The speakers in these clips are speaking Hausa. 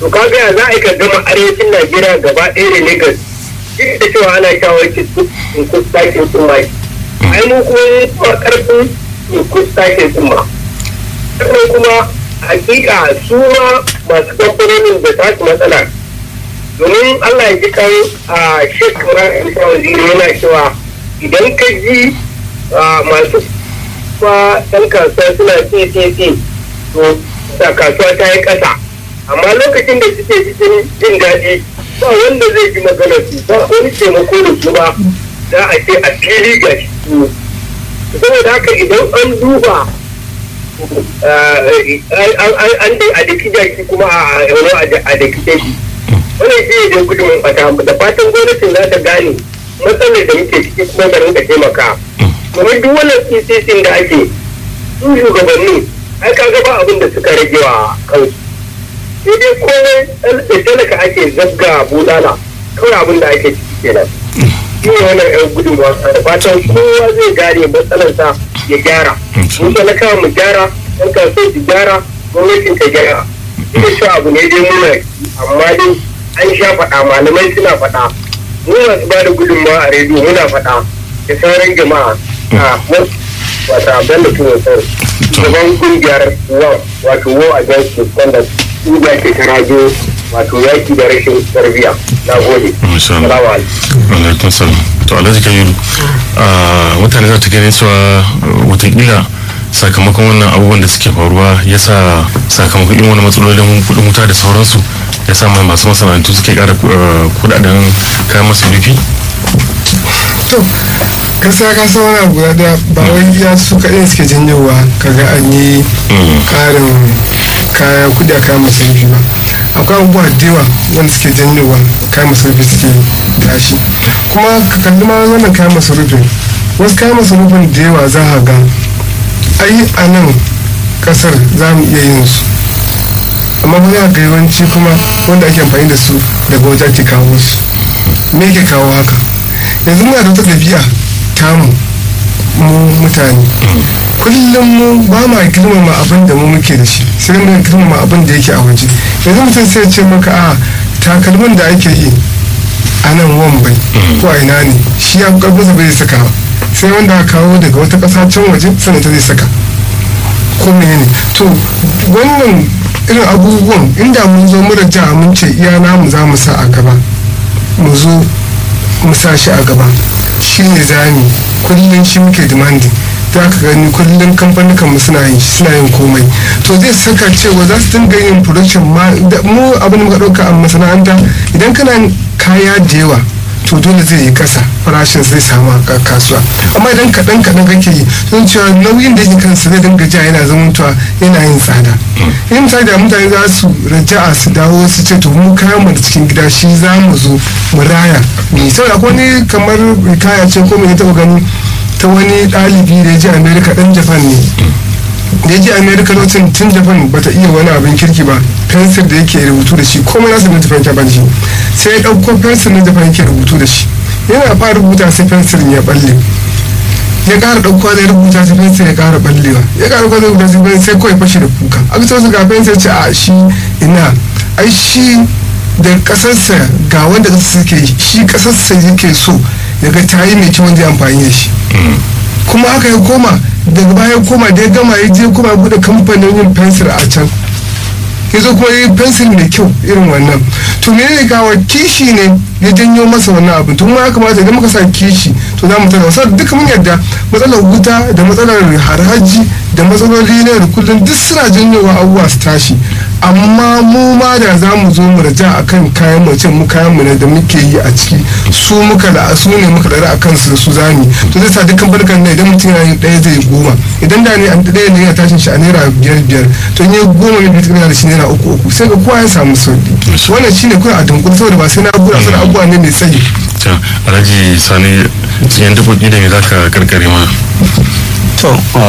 to kaga ya za a yi ka gama arewacin najeriya gaba ɗaya da lagos duk da cewa ana shawarci kus takin tsumma ai mu kuma mun kuma karfin kus takin tsumma sannan kuma hakika su ma masu kamfanonin da ta matsala domin allah ya ji kan a shekara isa waziri yana cewa idan ka ji masu kuma ɗan kasuwa suna tsetse to da kasuwa ta yi ƙasa amma lokacin da suke cikin jin daɗi ba wanda zai ji magana su ba wani taimako da su ba za a ce a fili ga shi saboda haka idan an duba an da a daki jaki kuma a yawon a daki jaki wannan shi ne gudun fata da fatan gwamnatin za ta gane matsalar da muke ciki kuma da rinka taimaka domin duk wannan ccc da ake su shugabanni ai ka gaba abin da suka rage wa kansu sai dai komai da talaka ake zabga bulala kawai abin da ake ciki kenan shi ne wannan yan gudun wasa da fatan kowa zai gane matsalarsa ya gyara mun talaka mu gyara yan kasuwa su gyara gwamnatin ta gyara ita shi abu ne dai muna amma dai an sha faɗa malamai suna faɗa mu masu ba da gudunmawa a rediyo muna faɗa da sauran jama'a a wata bello tuwo sar gaban kungiyar wa wato wo against misconduct inda ke tarajo wato yaki da rashin tarbiyya na gode salamu alaikum salam to alhaji kabiru mutane za ta gani cewa watakila sakamakon wannan abubuwan da suke faruwa ya sa sakamakon irin wani matsalolin kudin wuta da sauransu ya sa mai masu masana'antu suke kara kudaden kayan masarufi to kasa kasa wani abu guda daya ba wai ya su kaɗai suke janyowa kaga an yi karin kayan kudi a kayan masarufi ba akwai abubuwa da yawa wanda suke janyowa kayan masarufi suke tashi kuma ka kalli ma wannan kayan masarufin wasu kayan masarufin da yawa za a ga ai a nan kasar za mu iya yin su amma ba za ga yawanci kuma wanda ake amfani da su daga wajen ke kawo su me ke kawo haka yanzu muna da wata ɗabi'a tamu mu mutane kullum mu ba ma girmama abin da mu muke da shi sai mu girmama abin da yake a waje yanzu mutum sai ce maka a takalmin da ake yi a nan wambai ko a ina ne shi ya karfinsa bai saka sai wanda aka kawo daga wata ƙasa can waje sannan ta zai saka ko menene to wannan irin abubuwan inda mun zo mu da mun ce iya namu za mu sa a gaba mu zo mu sa shi a gaba shi ne zami kullum shi muke demanding za ka gani kullum kamfanin mu suna yin suna yin komai to zai saka cewa za su dinga yin production ma mu abin da muka ɗauka a masana'anta idan kana kaya da yawa to dole zai yi kasa farashin zai samu a kasuwa amma idan kaɗan kaɗan kake yi sun cewa nauyin da yake kansa zai dinga ja yana zamantowa yana yin tsada in misali da mutane za su raja'a su dawo su ce to mu kayan mu da cikin gida shi za mu zo mu raya ni saboda akwai wani kamar kaya ce ko mai taɓa gani ta wani ɗalibi da ya je america ɗan japan ne da ya je america lokacin tun japan bata iya wani abin kirki ba fensir da yake rubutu da shi komai nasu na japan japan shi sai ya ɗauko fensir na japan yake rubutu da shi yana fara rubuta sai fensirin ya balle ya ƙara ɗauko zai rubuta sai fensir ya ƙara ballewa ya ƙara ɗauko zai rubuta sai fensir sai kawai fashe da kuka aka ce wasu ga fensir ce a shi ina ai shi da ƙasarsa ga wanda ƙasarsa suke shi ƙasarsa yake so ya ga ta yi mai kyau wanda ya amfani da shi kuma aka ya koma daga baya koma da ya gama ya je kuma bude kamfanin yin fensir a can ya zo kuma yi fensir mai kyau irin wannan to me ne kawo kishi ne ya janyo masa wannan abu tun ma ya kamata idan muka sa kishi to za mu tana wasu duka mun yarda matsalar wuta da matsalar haraji da matsaloli na da kullum duk suna janyowa abubuwa su tashi amma mu ma da za mu zo mu raja akan kayan mu ce mu kayan mu ne da muke yi a ciki su muka da su ne muka dara akan su da su zami to zai sa dukkan barkan ne idan mutum yana yin ɗaya zai goma idan da ne an ɗaya ne yana tashin shi a naira biyar biyar to in ya goma ne biyu da shi naira uku uku sai ga kowa ya samu sauki wannan shine kuna a dunkul saboda ba sai na gura sai abubuwa ne mai tsayi alhaji sani yan dabobi da me zaka karkare mana to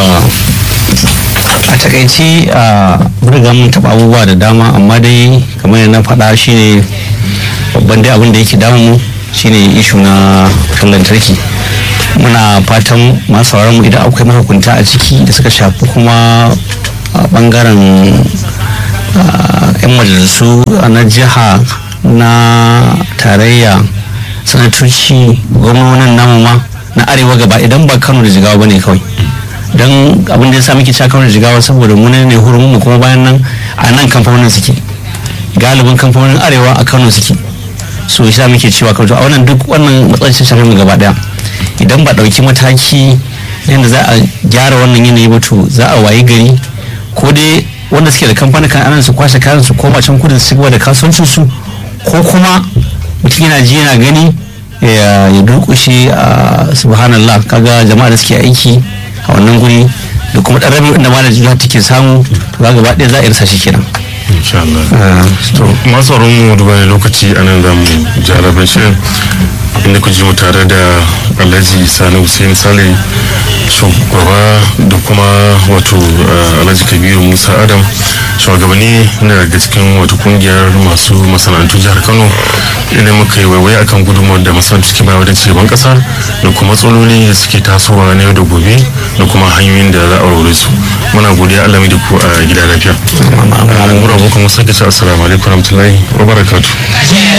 a takaici a riga mun taɓa abubuwa da dama amma dai kamar yadda na faɗa shine babban dai abin da yake damu shine ishu na wutar lantarki muna fatan masu mu idan akwai mahukunta a ciki da suka shafi kuma bangaren 'yan majalisu na jiha na tarayya sanatoci gwamnonin namu ma na arewa gaba idan ba kano da jigawa bane kawai don abin da ya sa muke cewa kano da jigawa saboda mu ne hurumin mu kuma bayan nan a nan kamfanonin suke galibin kamfanonin arewa a kano suke so shi muke cewa kano a wannan duk wannan matsalar shafe mu gaba daya idan ba dauki mataki yadda za a gyara wannan yanayi ba to za a wayi gari ko dai wanda suke da kamfanin kan anan su kwashe kayan su koma can kudin su da kasuwancin su ko kuma mutum yana ji yana gani ya durkushe a subhanallah kaga jama'a da suke aiki a wannan guri da kuma dan rabin inda malam jiha take samu to ga gaba ɗaya za a irsa shi kenan insha Allah to masu tsaron mu duba ne lokaci a nan zamu jarabar shirin inda ku ji mu tare da alhaji sani hussein sale shugaba da kuma wato alhaji kabiru musa adam shugabanni na daga cikin wato kungiyar masu masana'antu jihar kano idan muka yi waiwaye akan gudunmawar da masana'antu suke bayar wajen cigaban kasa da kuma matsaloli da suke tasowa na yau da gobe da kuma hanyoyin da za a aure su muna godiya allah mai da ku a gida lafiya. Mura abokan wasu ake ce assalamu alaikum warahmatullahi wabarakatuh.